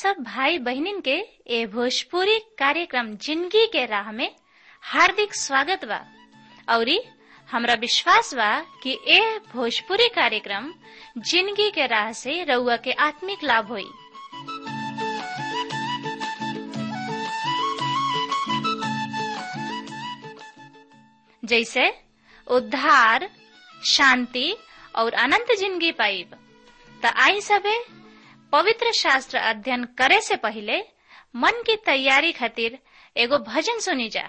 सब भाई बहनिन के ए भोजपुरी कार्यक्रम जिंदगी के राह में हार्दिक स्वागत बा औरी हमरा विश्वास बा कि ए भोजपुरी कार्यक्रम जिंदगी के राह से रउआ के आत्मिक लाभ होई जैसे उद्धार शांति और अनंत जिंदगी पाइब त आई सबे पवित्र शास्त्र अध्ययन करे से पहले मन की तैयारी खातिर एगो भजन सुनी जा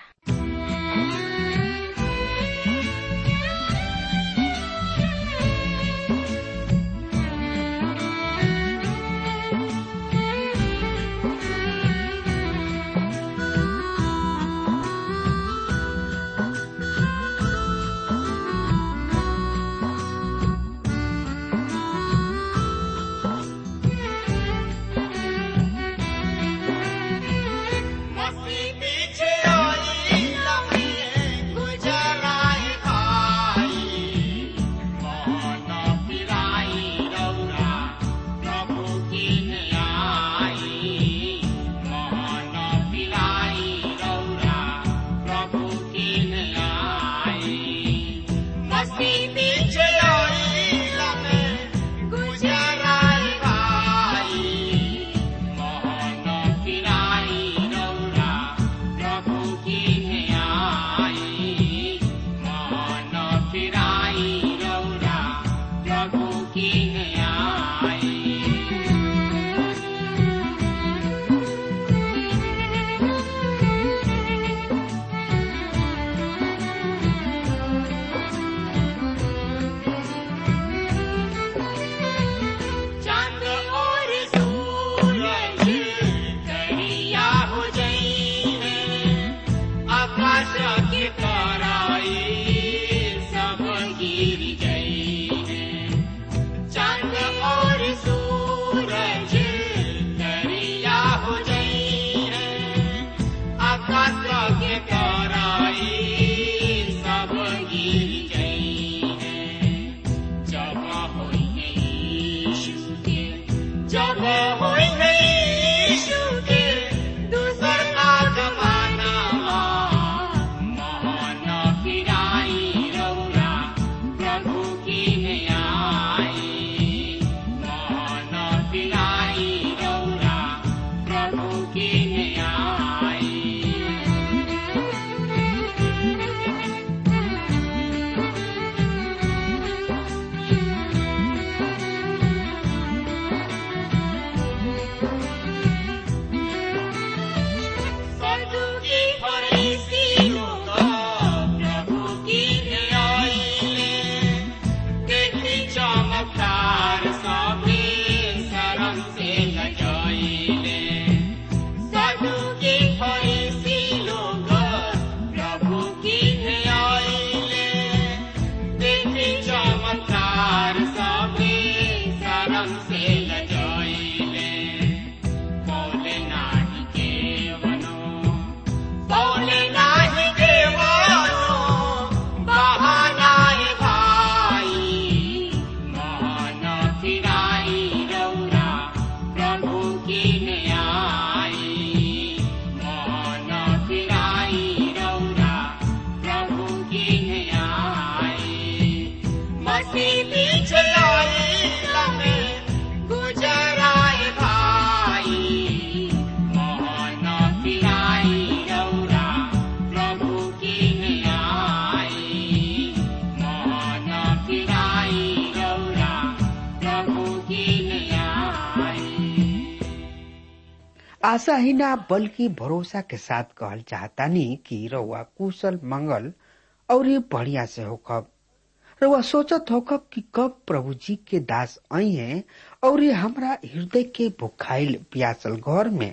आशा ही ना बल्कि भरोसा के साथ कहल चाहतानी कि रउआ कुशल मंगल और ये बढ़िया से होखब रउआ सोचत होखब कि कब प्रभु जी के दास आई हैं और ये हमरा हृदय के भुखाइल प्यासल घर में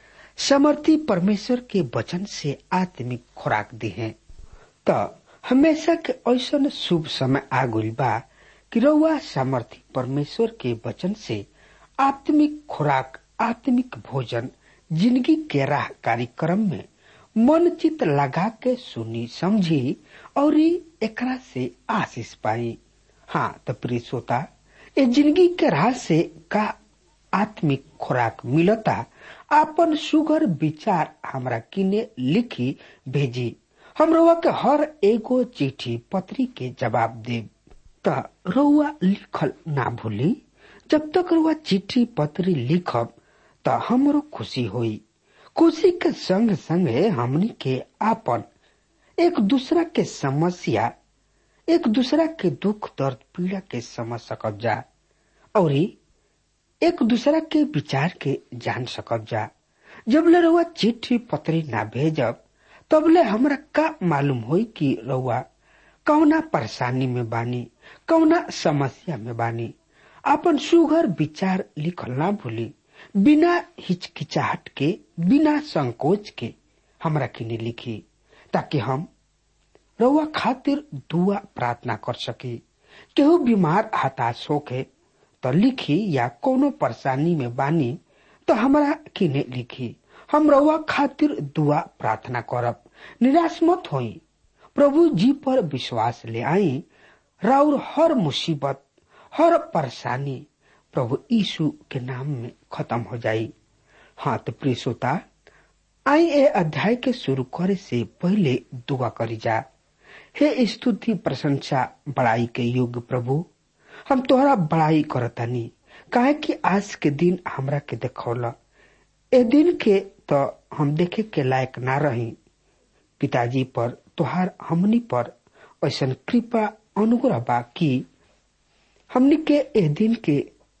समर्थी परमेश्वर के वचन से आत्मिक खुराक दी है त हमेशा के ऐसा शुभ समय आगुल बा कि रउआ सामर्थी परमेश्वर के वचन से आत्मिक खुराक आत्मिक भोजन जिंदगी के राह कार्यक्रम में मन चित लगा के सुनी समझी और एकरा से आशीष पाई हाँ तो प्रिय श्रोता ये जिंदगी के राह से का आत्मिक खुराक मिलता आपन सुगर विचार हमरा किने लिखी भेजी हम रउआ के हर एगो चिट्ठी पत्री के जवाब देब त रउआ लिखल ना भूली जब तक रउआ चिट्ठी पत्री लिखब त हमरो खुशी होई खुशी के संग संगे हमनी के आपन एक दूसरा के समस्या एक दूसरा के दुख दर्द पीड़ा के समझ सकब जा और एक दूसरा के विचार के जान सकब जा जब ले रउआ चिट्ठी पत्री ना भेजब तब ले हमरा का मालूम होई कि रउआ कौना परेशानी में बानी कौना समस्या में बानी अपन सुघर विचार लिखल ना भूली बिना हिचकिचाहट के बिना संकोच के हमरा किने लिखी ताकि हम रउआ खातिर दुआ प्रार्थना कर सकी केहू बीमार हताश होके तो लिखी या कोनो परेशानी में बानी तो हमरा किने लिखी हम रउआ खातिर दुआ प्रार्थना करब निराश मत होई प्रभु जी पर विश्वास ले आई राउर हर मुसीबत हर परेशानी प्रभु यीशु के नाम में खत्म हो जाई हाँ तो प्रिय श्रोता आई ए अध्याय के शुरू करे से पहले दुआ करी जा हे स्तुति प्रशंसा बड़ाई के योग्य प्रभु हम तोहरा बड़ाई करतानी काहे कि आज के दिन हमरा के देखौला ए दिन के तो हम देखे के लायक ना रही पिताजी पर तोहार हमनी पर ऐसा कृपा अनुग्रह बा कि हमनी के ए दिन के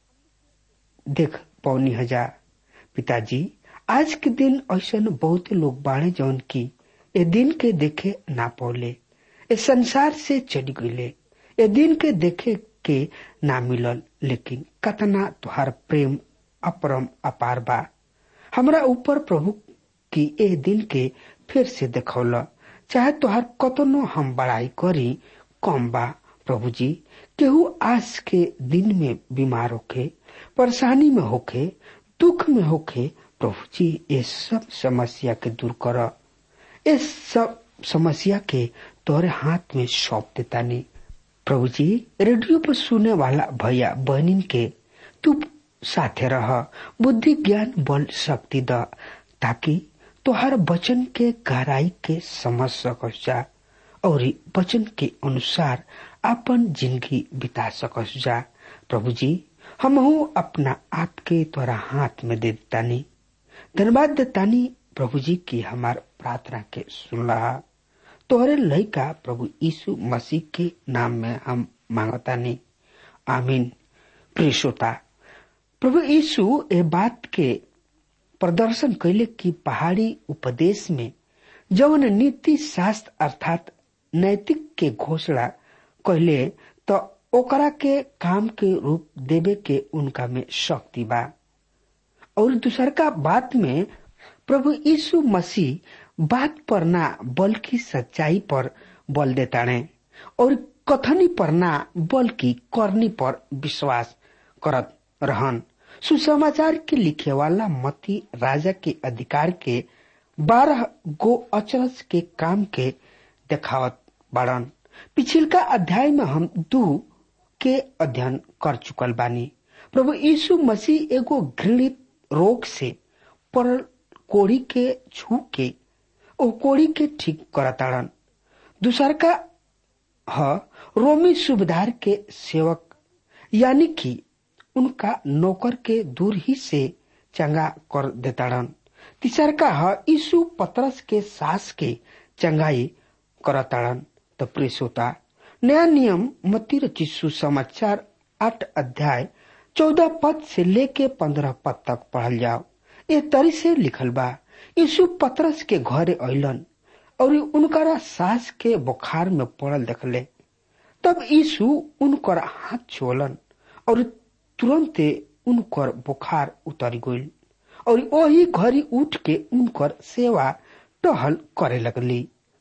देख पौनी हजार पिताजी आज के दिन ऐसा बहुत लोग बाड़े जौन की ए दिन के देखे ना पौले ए संसार से चढ़ गईले ए दिन के देखे के ना मिलल लेकिन कतना तुहार प्रेम अपरम अपार बा हमरा ऊपर प्रभु की ए दिन के फिर से देखौल चाहे तुहार कतनो हम बड़ाई करी कम बा प्रभु जी केहू आज के दिन में बीमार होके परेशानी में होके दुख में होके प्रभु जी ये सब समस्या के दूर कर इस सब समस्या के तोरे हाथ में सौंप देता नहीं प्रभु जी रेडियो पर सुने वाला भैया बहनिन के तू साथे रह बुद्धि ज्ञान बल शक्ति द ताकि तोहर वचन के गहराई के समझ सकस जा और वचन के अनुसार अपन जिंदगी बिता सकस जा प्रभु जी हम अपना आप के तोरा हाथ में दे देतानी धन्यवाद देतानी प्रभु जी की हमार प्रार्थना के सुनला तोहरे लइका प्रभु यीशु मसीह के नाम में हम मांगतानी आमीन प्रिय श्रोता प्रभु यीशु ए बात के प्रदर्शन कैले कि पहाड़ी उपदेश में जवन नीति शास्त्र अर्थात नैतिक के घोषणा कैले तो ओकरा के काम के रूप देवे के उनका में शक्ति बा और दूसर का बात में प्रभु यीशु मसीह बात पर ना बल्कि सच्चाई पर बल देताणे और कथनी पर ना बल्कि करनी पर विश्वास करत रहन सुसमाचार के लिखे वाला मती राजा के अधिकार के बारह गो अचरज के काम के देखावत बाड़न पिछिलका अध्याय में हम दू के अध्ययन कर चुकल बानी प्रभु यीशु मसीह एगो घृणित रोग से परल कोड़ी के छू के ओ कोड़ी के ठीक करताड़न दूसर का ह रोमी सुबेदार के सेवक यानी कि उनका नौकर के दूर ही से चंगा कर देताड़न तीसर का ह यीशु पतरस के सास के चंगाई करताड़न तो प्रेसोता नया नियम मती रचिसु समाचार आठ अध्याय चौदह पद से लेके पंद्रह पद तक पढ़ल जाओ ये तरी से लिखल बा यीशु पतरस के घरे अलन और उनकरा सास के बुखार में पड़ल देखले तब यीशु उनकर हाथ छोलन और तुरंत उनकर बुखार उतर गई और वही घड़ी उठ के उनकर सेवा टहल करे लगली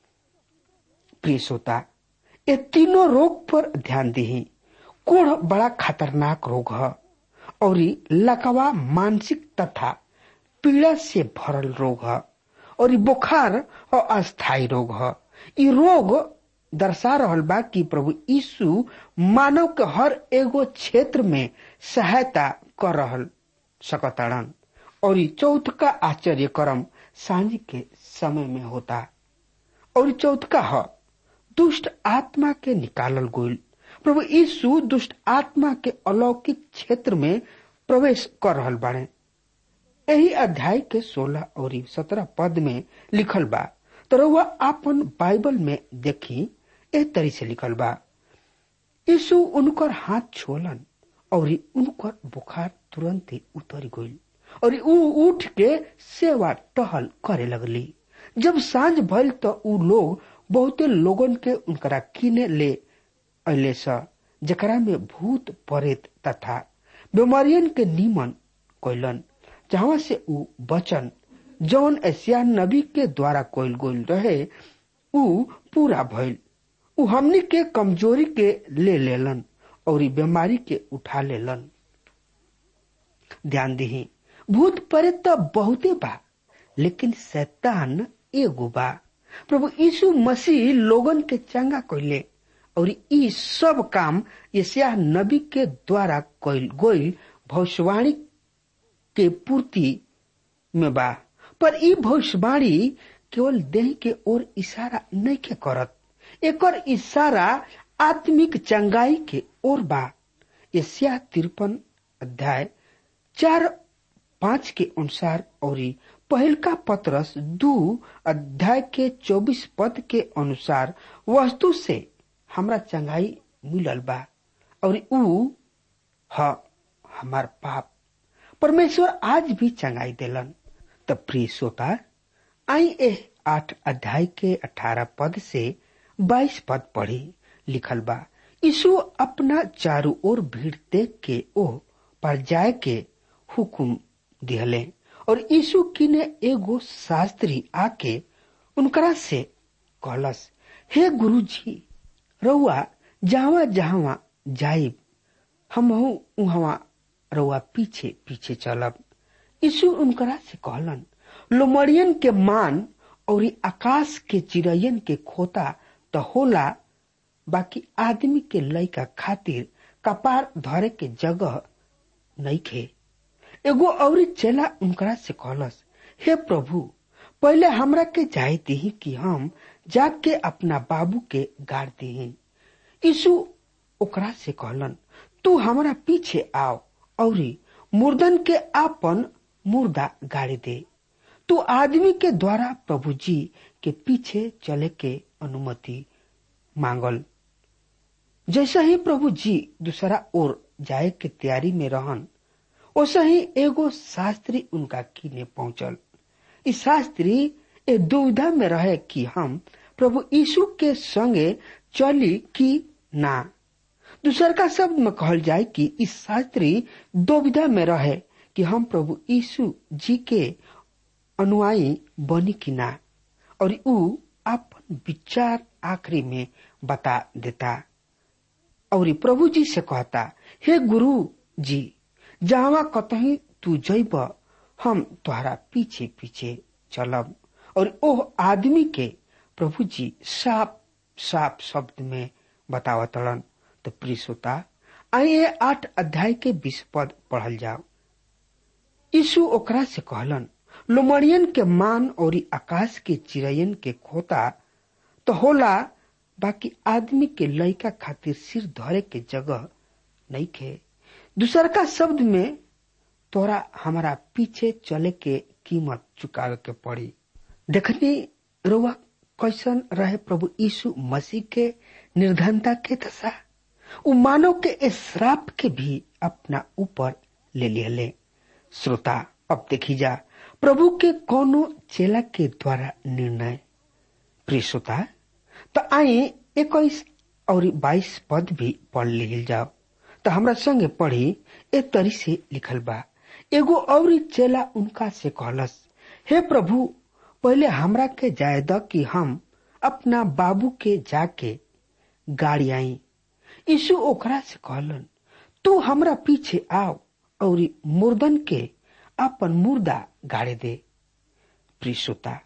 प्रिय श्रोता ये तीनों रोग पर ध्यान दी कोढ़ बड़ा खतरनाक रोग है और लकवा मानसिक तथा पीड़ा से भरल रोग है और बुखार और अस्थायी रोग है ये रोग दर्शा रहल बा कि प्रभु यीशु मानव के हर एगो क्षेत्र में सहायता कर रहल सकताड़न और चौथ का आश्चर्य कर्म सांझ के समय में होता और चौथ का ह दुष्ट आत्मा के निकालल गोल प्रभु यीशु दुष्ट आत्मा के अलौकिक क्षेत्र में प्रवेश कर रहल बाड़े यही अध्याय के सोलह और सत्रह पद में लिखल बा तो वह आपन बाइबल में देखी एह तरी से लिखल बा यीशु उनकर हाथ छोलन और उनकर बुखार तुरंत ही उतर गई और ऊ उठ के सेवा टहल करे लगली जब सांझ भइल तो ऊ लोग बहुते लोगन के उनकरा किने ले अले स जकरा में भूत प्रेत तथा बीमारियन के निमन कोइलन जहाँ से ऊ बचन जौन एशिया नबी के द्वारा कोइल गोल रहे ऊ पूरा भइल ऊ हमनी के कमजोरी के ले लेलन और बीमारी के उठा लेलन ध्यान दही भूत प्रेत तो बहुते बा लेकिन शैतान एगो बा प्रभु यीशु मसीह लोगन के चंगा कइले और ई सब काम यशिया नबी के द्वारा कइल गोइल भविष्यवाणी के पूर्ति में बा पर ई भविष्यवाणी केवल देह के ओर इशारा नहीं के करत एकर इशारा आत्मिक चंगाई के ओर बा यशिया तिरपन अध्याय चार पांच के अनुसार और पहल का पत्रस दू अध्याय के चौबीस पद के अनुसार वस्तु से हमरा चंगाई मिलल बा और ऊ ह हमार पाप परमेश्वर आज भी चंगाई देलन तब प्रिय श्रोता आई एह आठ अध्याय के अठारह पद से बाईस पद पढ़ी लिखल बा यीशु अपना चारू ओर भीड़ देख के ओ पर जाए के हुकुम दिहले और यीशु किने एगो शास्त्री आके उनकरा से कहलस हे गुरु जी रउआ जहावा जहावा जाइब हम उहवा रउआ पीछे पीछे चलब यीशु उनकरा से कहलन लोमड़ियन के मान और आकाश के चिड़ैयन के खोता तो होला बाकी आदमी के लइका खातिर कपार धरे के जगह नहीं खे एगो और चेला उनकरा से कहलस हे प्रभु पहले हमरा के जाय दी कि हम जाके अपना बाबू के गाड़ दी यीशु ओकरा से कहलन तू हमरा पीछे आओ और मुर्दन के आपन मुर्दा गाड़ी दे तू आदमी के द्वारा प्रभु जी के पीछे चले के अनुमति मांगल जैसे ही प्रभु जी दूसरा ओर जाए के तैयारी में रहन वैसे ही एगो शास्त्री उनका किने पहुंचल इस शास्त्री ए दुविधा में रहे कि हम प्रभु यीशु के संगे चली कि ना दूसर का शब्द में कहल जाए कि इस शास्त्री दुविधा में रहे कि हम प्रभु यीशु जी के अनुयायी बनी कि ना और ऊ अपन विचार आखिरी में बता देता और प्रभु जी से कहता हे गुरु जी जहां कतही तू जैब हम तुम्हारा पीछे पीछे चलब और ओह आदमी के प्रभु जी साफ साफ शब्द में बतावतलन तो प्रिय श्रोता आइए आठ अध्याय के बीस पद पढ़ल जाओ यीशु ओकरा से कहलन लोमड़ियन के मान और आकाश के चिड़ैयन के खोता तो होला बाकी आदमी के लइका खातिर सिर धरे के जगह नहीं खे दूसर का शब्द में तोरा हमारा पीछे चले के कीमत चुकावे के पड़ी देखनी रुआ कैसन रहे प्रभु यीशु मसीह के निर्धनता के दशा उ मानव के श्राप के भी अपना ऊपर ले लिया श्रोता अब देखी जा प्रभु के कोनो चेला के द्वारा निर्णय प्रिय श्रोता तो आई इक्कीस और बाईस पद भी पढ़ लिखल जाओ तो हमरा संगे पढ़ी ए तरी से लिखल बा एगो और चेला उनका से कहलस हे प्रभु पहले हमरा के जाय द कि हम अपना बाबू के जाके गाड़ी आई यीशु ओकरा से कहलन तू हमरा पीछे आओ और मुर्दन के अपन मुर्दा गाड़े दे प्रियता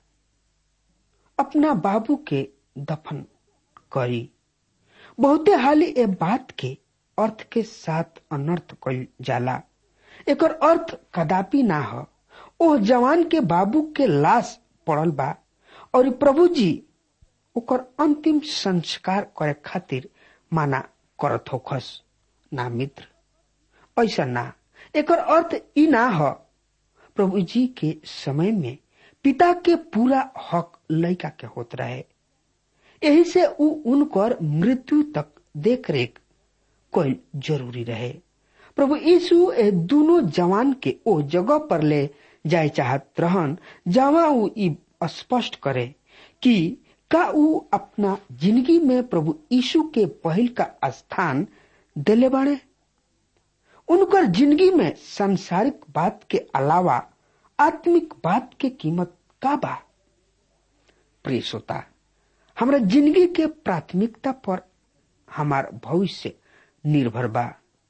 अपना बाबू के दफन करी बहुते हाली ए बात के अर्थ के साथ अनर्थ कल जाला एकर अर्थ कदापि ना हो ओ जवान के बाबू के लाश पड़ल बा और प्रभु जी ओकर अंतिम संस्कार करे खातिर माना करत होखस ना मित्र ऐसा ना एकर अर्थ ई ना ह प्रभु जी के समय में पिता के पूरा हक लड़का के होत रहे यही से उ उनकर मृत्यु तक देख रेख कोई जरूरी रहे प्रभु यीशु ए दोनों जवान के ओ जगह पर ले जाए चाहत रहन जहाँ उ ई स्पष्ट करे कि का उ अपना जिंदगी में प्रभु यीशु के पहल का स्थान दिले बाड़े उनकर जिंदगी में सांसारिक बात के अलावा आत्मिक बात के कीमत का बा प्रिय श्रोता हमरा जिंदगी के प्राथमिकता पर हमार भविष्य निर्भर बा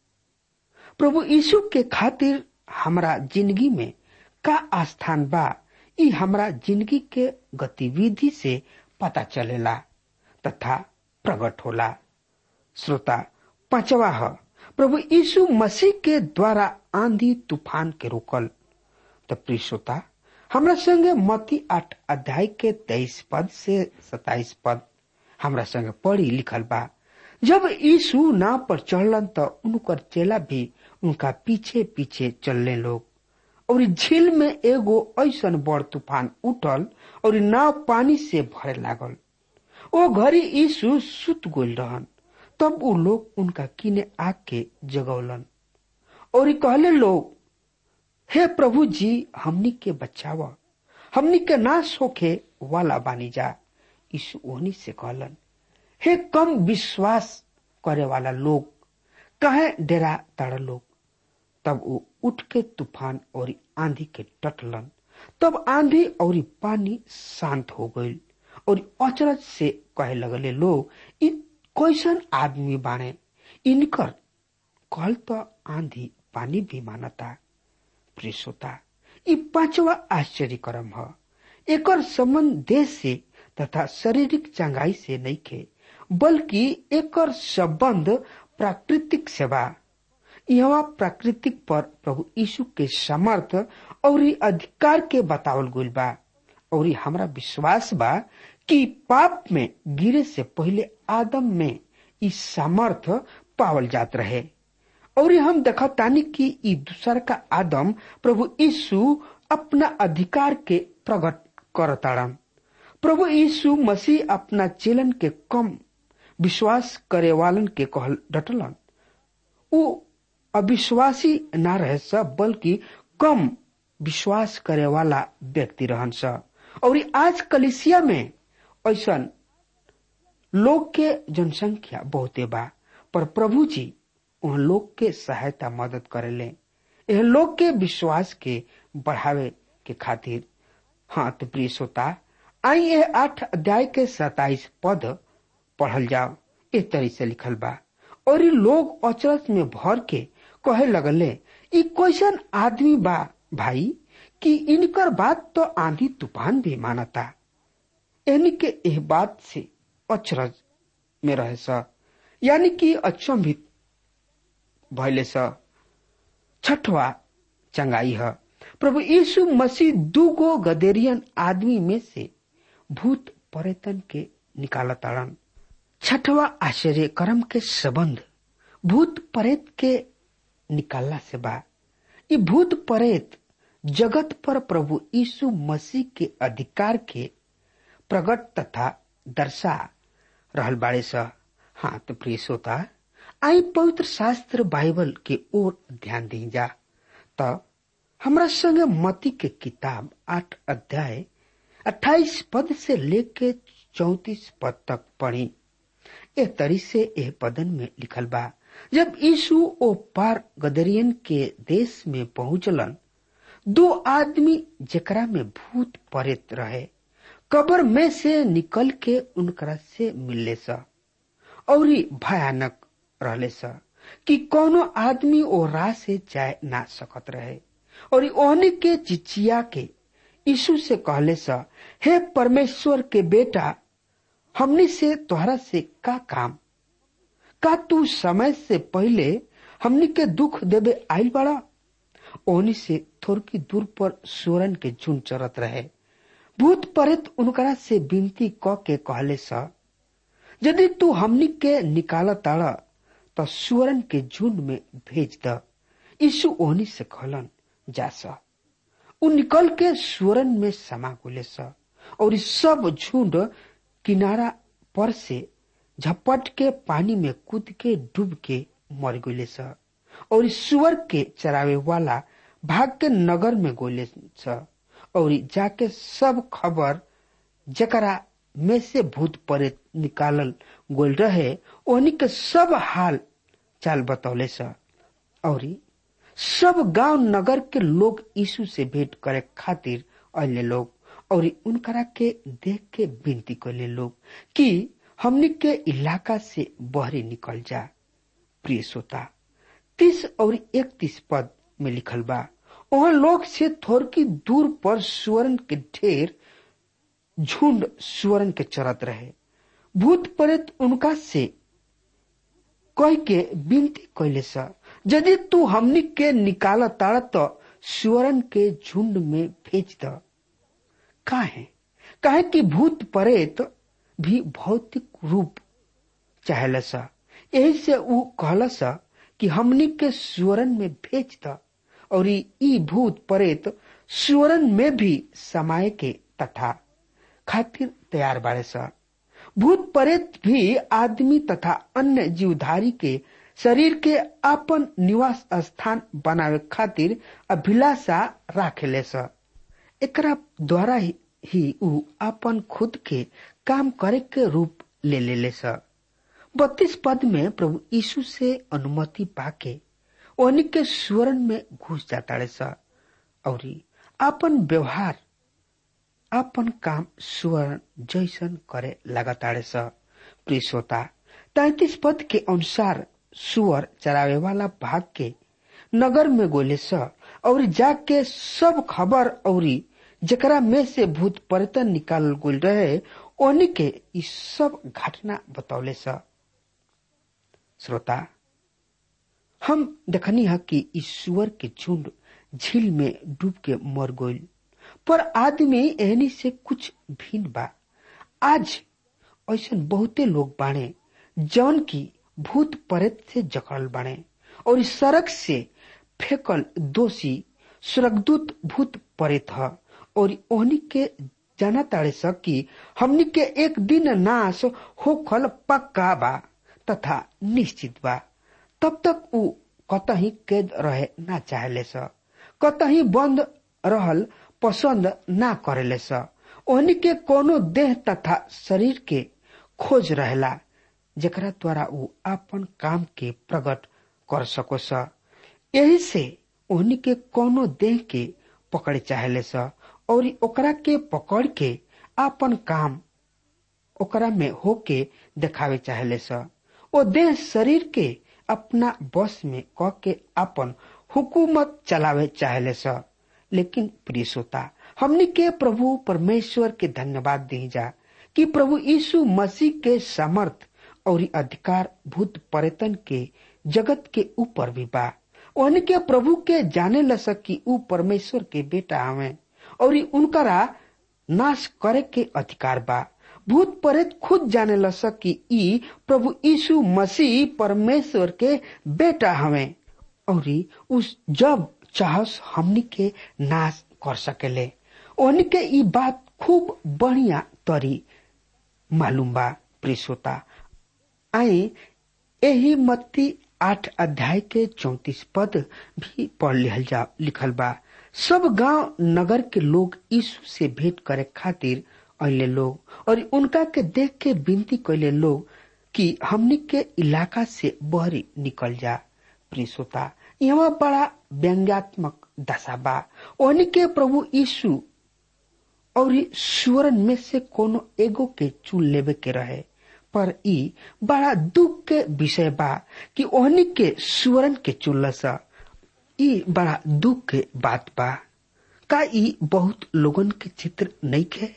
प्रभु यीशु के खातिर हमरा जिंदगी में का स्थान बा ई हमरा जिंदगी के गतिविधि से पता चलेला तथा प्रकट होला श्रोता पांचवा ह प्रभु यीशु मसीह के द्वारा आंधी तूफान के रोकल त प्रिय श्रोता हमरा संगे मती आठ अध्याय के तेईस पद से सताइस पद हमरा संगे पढ़ी लिखल बा जब यीशु नाव पर चढ़लन त उनकर चेला भी उनका पीछे पीछे चलने लोग और झील में एगो ऐसन बड़ तूफान उठल और नाव पानी से भरे लागल ओ घड़ी यीशु सुत गोल रहन तब उ लोग उनका किने आके जगौलन और कहले लोग हे प्रभु जी हमनी के बचाव हमनी के नाश होखे वाला बानी जा यीशु ओहनी से कहलन हे कम विश्वास करे वाला लोग कहे डेरा तड़ लोग तब वो उठ के तूफान और आंधी के टटलन तब आंधी और पानी शांत हो गई और अचरज से कहे लगले लोग इ कैसन आदमी बाणे इनकर कल तो आंधी पानी भी मानता प्रिय श्रोता इ पांचवा आश्चर्य कर्म ह एकर संबंध देश से तथा शारीरिक चंगाई से नहीं खे बल्कि एकर संबंध प्राकृतिक सेवा यहाँ प्राकृतिक पर प्रभु यीशु के समर्थ और अधिकार के बतावल गइल बा और हमरा विश्वास बा कि पाप में गिरे से पहले आदम में ई सामर्थ पावल जात रहे और हम देखतानी कि ई दूसर का आदम प्रभु यीशु अपना अधिकार के प्रकट करताड़न प्रभु यीशु मसीह अपना चेलन के कम विश्वास करे वालन के कहल डटलन उ अविश्वासी ना रहे सब बल्कि कम विश्वास करे वाला व्यक्ति रहन स और आज कलिसिया में ऐसा लोग के जनसंख्या बहुते बा पर प्रभु जी उन लोग के सहायता मदद करेले यह लोग के विश्वास के बढ़ावे के खातिर हाँ तो प्रिय श्रोता आई यह आठ अध्याय के सताइस पद पढ़ल जाओ इस तरह से लिखल बा और ये लोग अचरज में भर के कहे लगले ई कैसन आदमी बा भाई कि इनकर बात तो आंधी तूफान भी मानता यानी कि यह बात से अचरज में रहे स यानी कि अचंभित भैले स छठवा चंगाई है प्रभु यीशु मसीह दूगो गदेरियन आदमी में से भूत पर्यटन के निकालताड़न छठवा आश्चर्य कर्म के संबंध भूत प्रेत के निकालना से बा ये भूत प्रेत जगत पर प्रभु यीशु मसीह के अधिकार के प्रकट तथा दर्शा रहल बाड़े स हाँ तो प्रिय श्रोता आई पवित्र शास्त्र बाइबल के ओर ध्यान दी जा तो हमरा संगे मती के किताब आठ अध्याय अट्ठाईस पद से लेके चौतीस पद तक पढ़ी ए तरी से एह पदन में लिखल बा जब यीशु ओ पार गदरियन के देश में पहुंचलन दो आदमी जेकरा में भूत परेत रहे कबर में से निकल के उनकरा से मिलले स और भयानक रहले स कि कोनो आदमी ओ राह से जाए ना सकत रहे और ओहनी के चिचिया के यीशु से कहले स हे परमेश्वर के बेटा हमनी से तोहरा से का काम का तू समय से पहले हमनी के दुख देवे आयल बड़ा ओनी से थोड़की दूर पर सुरन के झुंड चरत रहे भूत प्रेत उनकरा से विनती क के कहले स यदि तू हमनी के निकाल ताड़ तो सुअरन के झुंड में भेज द यीशु ओहनी से कहलन जा स उ निकल के सुअरन में समा गुले स और सब झुंड किनारा पर से झपट के पानी में कूद के डूब के मर गए स और सुअर के चरावे वाला भाग के नगर में गोले स और जाके सब खबर जकरा में से भूत प्रेत निकालल गोल रहे ओनी के सब हाल चाल बतौले स और सब गांव नगर के लोग यीशु से भेंट करे खातिर अले लोग और उनकरा के देख के विनती करले लोग कि हमनी के इलाका से बहरे निकल जा प्रिय श्रोता तीस और इकतीस पद में लिखल बा वहां लोग से थोड़की दूर पर सुवर्ण के ढेर झुंड सुवर्ण के चरत रहे भूत प्रेत उनका से कह के विनती कैले सा यदि तू हमनी के निकाल ताड़ तो सुवर्ण के झुंड में भेज द काहे काहे कि भूत प्रेत भी भौतिक रूप चाहेला सा यही से ऊ कहला सा कि हमनी के सुवरण में भेज द और ई भूत प्रेत सुवरण में भी समाये के तथा खातिर तैयार बाड़े सा भूत प्रेत भी आदमी तथा अन्य जीवधारी के शरीर के अपन निवास स्थान बनावे खातिर अभिलाषा राखेले सा एकरा द्वारा ही ऊ अपन खुद के काम करे के रूप ले ले ले सा बत्तीस पद में प्रभु यीशु से अनुमति पाके ओनी के स्वर्ण में घुस जाता सा और अपन व्यवहार अपन काम स्वर्ण जैसन करे लगाताड़े सा प्रिय श्रोता तैतीस पद के अनुसार सुअर चरावे वाला भाग के नगर में गोले स और जाके सब खबर और जकरा में से भूत पर्यटन निकाल गोल रहे ओनी के ई सब घटना बतौले स श्रोता हम देखनी है कि ईश्वर के झुंड झील में डूब के मर गईल पर आदमी एहनी से कुछ भिन्न बा आज ऐसा बहुते लोग बाणे जौन की भूत प्रेत से जकड़ल बाणे और इस सड़क से फेंकल दोषी स्वर्गदूत भूत प्रेत ह और ओहनी के जाना ताड़े स कि हमनी के एक दिन नाश होखल पक्का बा तथा निश्चित बा तब तक ऊ कतही कैद रहे ना चाहले स कतही बंद रहल पसंद ना करेले स ओहनी के कोनो देह तथा शरीर के खोज रहेला जेकरा द्वारा ऊ अपन काम के प्रकट कर सको स यही से ओहनी के कोनो देह के पकड़े चाहेले स और ओकरा के पकड़ के अपन काम ओकरा में होके देखावे चाहेले स ओ देह शरीर के अपना बस में क के अपन हुकूमत चलावे चाहेले स लेकिन प्रिय श्रोता हमनी के प्रभु परमेश्वर के धन्यवाद दी जा कि प्रभु यीशु मसीह के समर्थ और अधिकार भूत पर्यटन के जगत के ऊपर भी बा उनके प्रभु के जाने ल सकी ऊ परमेश्वर के बेटा हवे और उनकरा नाश करे के अधिकार बा भूत प्रेत खुद जाने ल सकी ई प्रभु यीशु मसीह परमेश्वर के बेटा हवे और उस जब चाहस हमनी के नाश कर सकेले उनके ई बात खूब बढ़िया तरी मालूम बा प्रियता आई यही मत्ती आठ अध्याय के चौतीस पद भी पढ़ लिखल जा लिखल बा सब गांव नगर के लोग यीशु से भेंट करे खातिर अले लोग और उनका के देख के विनती कैले लोग कि हमनी के इलाका से बहरी निकल जा प्रिय श्रोता यहाँ बड़ा व्यंग्यात्मक दशा बा ओहनी के प्रभु यीशु और सुवरन में से कोनो एगो के चुन लेवे के रहे पर ई बड़ा दुख के विषय बा कि ओहनी के सुवरन के चुनलस ई बड़ा दुख के बात बा का ई बहुत लोगन के चित्र नहीं के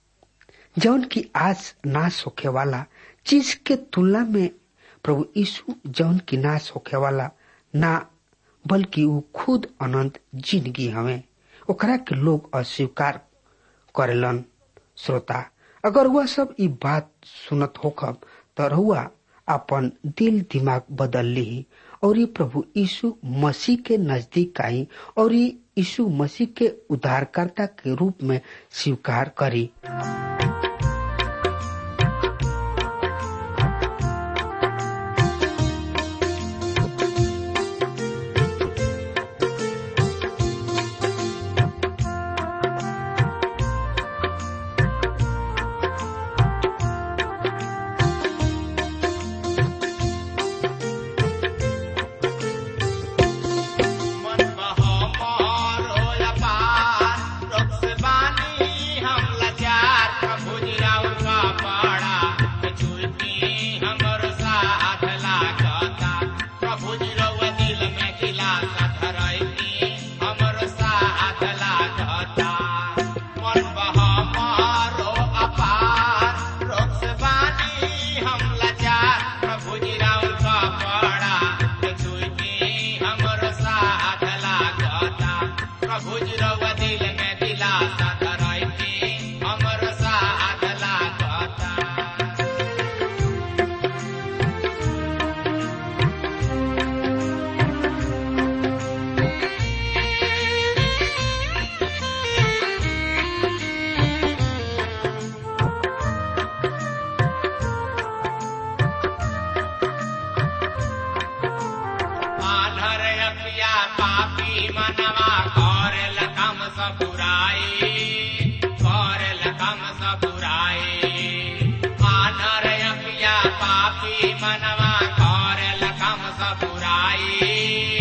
जौन की आज नाश होखे वाला चीज के तुलना में प्रभु यीशु जौन की नाश होखे वाला ना बल्कि वो खुद अनंत जिंदगी हवे ओकरा के लोग अस्वीकार करेलन श्रोता अगर वह सब ई बात सुनत होखब त रहुआ अपन दिल दिमाग बदल ली और ये प्रभु यीशु मसीह के नजदीक आई और ये यीशु मसीह के उद्धारकर्ता के रूप में स्वीकार करी मन बहो मोरो अपार, रोग से बानी हम लाचार, प्रभु जी राउर का पाड़ा, छुटी हमर साथ लागता। प्रभु जी रउआ दिल में दिलासा धरैती, हमर साथ लागता। मन बहो मोरो अपार, रोग से बानी हम लाचार, प्रभु जी राउर का पाड़ा, छुटी हमर साथ लागता प्रभु जी रउआ दिल में दिलासा धरैती हमर साथ लागता आधर अपिया पापी मनवा करेल कम सब बुराई करेल कम सब बुराई आधर अपिया पापी मनवा करेल कम सब बुराई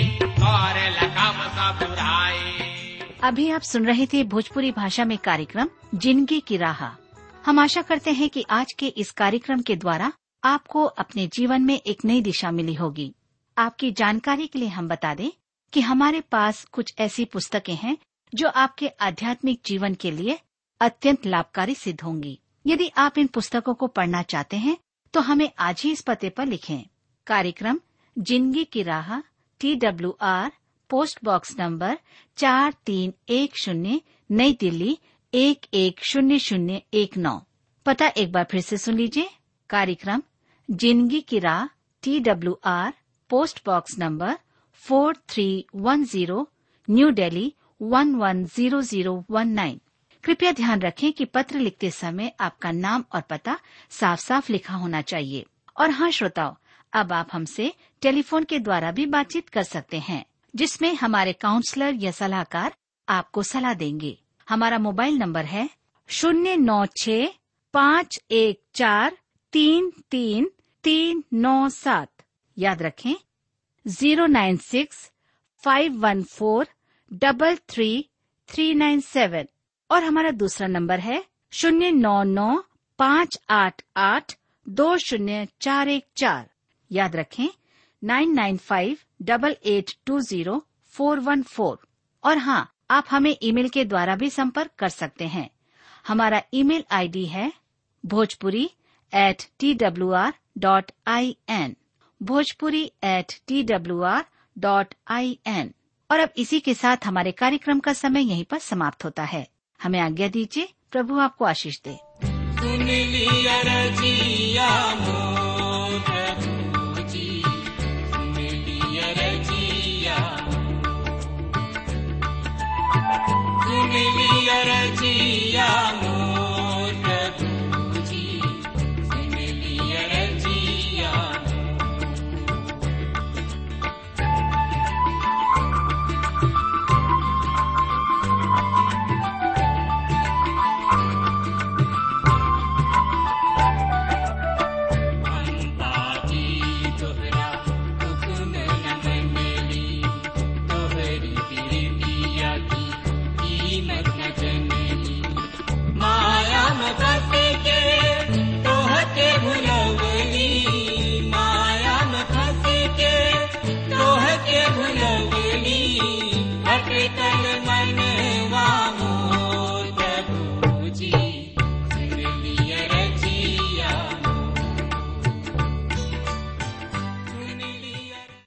करेल कम सब बुराई अभी आप सुन रहे थे भोजपुरी भाषा में कार्यक्रम जिंदगी की राह हम आशा करते हैं कि आज के इस कार्यक्रम के द्वारा आपको अपने जीवन में एक नई दिशा मिली होगी आपकी जानकारी के लिए हम बता दें कि हमारे पास कुछ ऐसी पुस्तकें हैं जो आपके आध्यात्मिक जीवन के लिए अत्यंत लाभकारी सिद्ध होंगी यदि आप इन पुस्तकों को पढ़ना चाहते हैं तो हमें आज ही इस पते पर लिखें कार्यक्रम जिंदगी की राह T W R post box number चार तीन एक शून्य नई दिल्ली एक एक शून्य शून्य एक नौ पता एक बार फिर से सुन लीजिए कार्यक्रम जिंदगी की राह T W R post box number four three one zero New Delhi one one zero zero one nine कृपया ध्यान रखें कि पत्र लिखते समय आपका नाम और पता साफ साफ लिखा होना चाहिए और हाँ श्रोताओं अब आप हमसे टेलीफोन के द्वारा भी बातचीत कर सकते हैं जिसमें हमारे काउंसलर या सलाहकार आपको सलाह देंगे हमारा मोबाइल नंबर है शून्य नौ छ पाँच एक चार तीन तीन तीन नौ सात याद रखें zero nine six five one four double three three nine seven और हमारा दूसरा नंबर है शून्य नौ नौ पाँच आठ आठ दो शून्य चार एक चार याद रखें nine nine five double eight two zero four one four और हाँ आप हमें ईमेल के द्वारा भी संपर्क कर सकते हैं हमारा ईमेल आईडी है Bhojpuri at T W R dot I N Bhojpuri at T W R dot I N और अब इसी के साथ हमारे कार्यक्रम का समय यहीं पर समाप्त होता है हमें आज्ञा दीजिए प्रभु आपको आशीष दे सुन लिया रजिया मोर